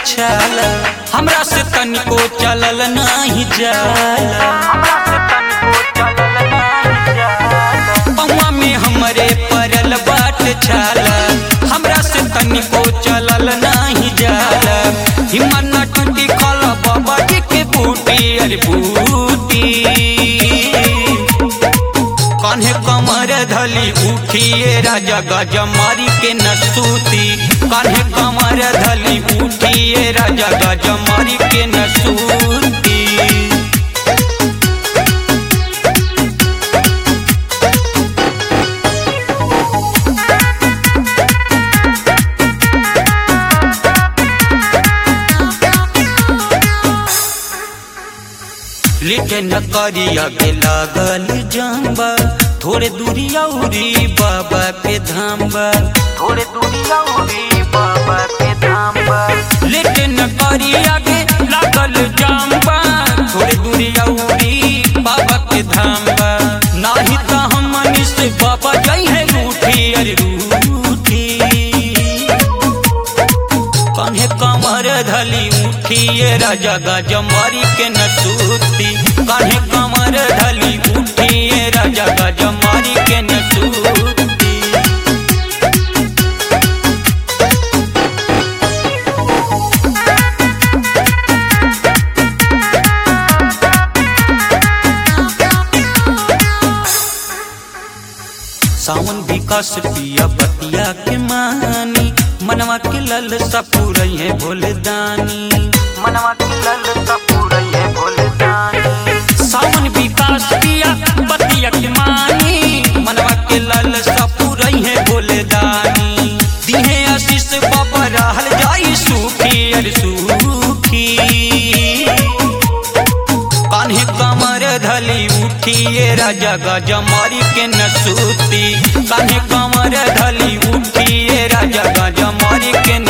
छाल हमरा से तनिको चलल नहीं जाला पौवा में हमरे परल बाट छाला हमरा से तनिको चलल नहीं जाला हिम्मत न टूटी खल बाबा जी के बूटी अरे बूटी कान्हे कमर धली उठिए राजा गजा मारी के नसूती कान्हे कमर धली उठिए राजा गजा मारी के नसूती लेटे न करिया के लागल जाम्बा थोड़े दूरी औरी बाबा के धाम्बा थोड़े दूरी औरी बाबा के धाम पर लेटे न करिया के लागल जाम्बा थोड़े दूरी औरी बाबा के धाम्बा नाही त हम से बाबा जई है रूठी अरे रूठी कान्हे कमर धली उठिए राजा गाजा मारी के नसूती कान्हे कमर धली उठिए राजा गाजा मारी के नसूती सावन विकास पिया बतिया के मानी मनवा के लल सपूर है भोले दानी मनवा के लल पूरा ये भोले दानी सावन विकास पिया बतिया के मानी मनवा के लल सपूर है भोले दानी दिहे आशीष बाबा रहल जाई सुखी अरे सुखी कान्हे कमर धली उठिए राजा गाजा मारी के नसूती कान्हे कमर धली उठिए राजा गाजा मारी के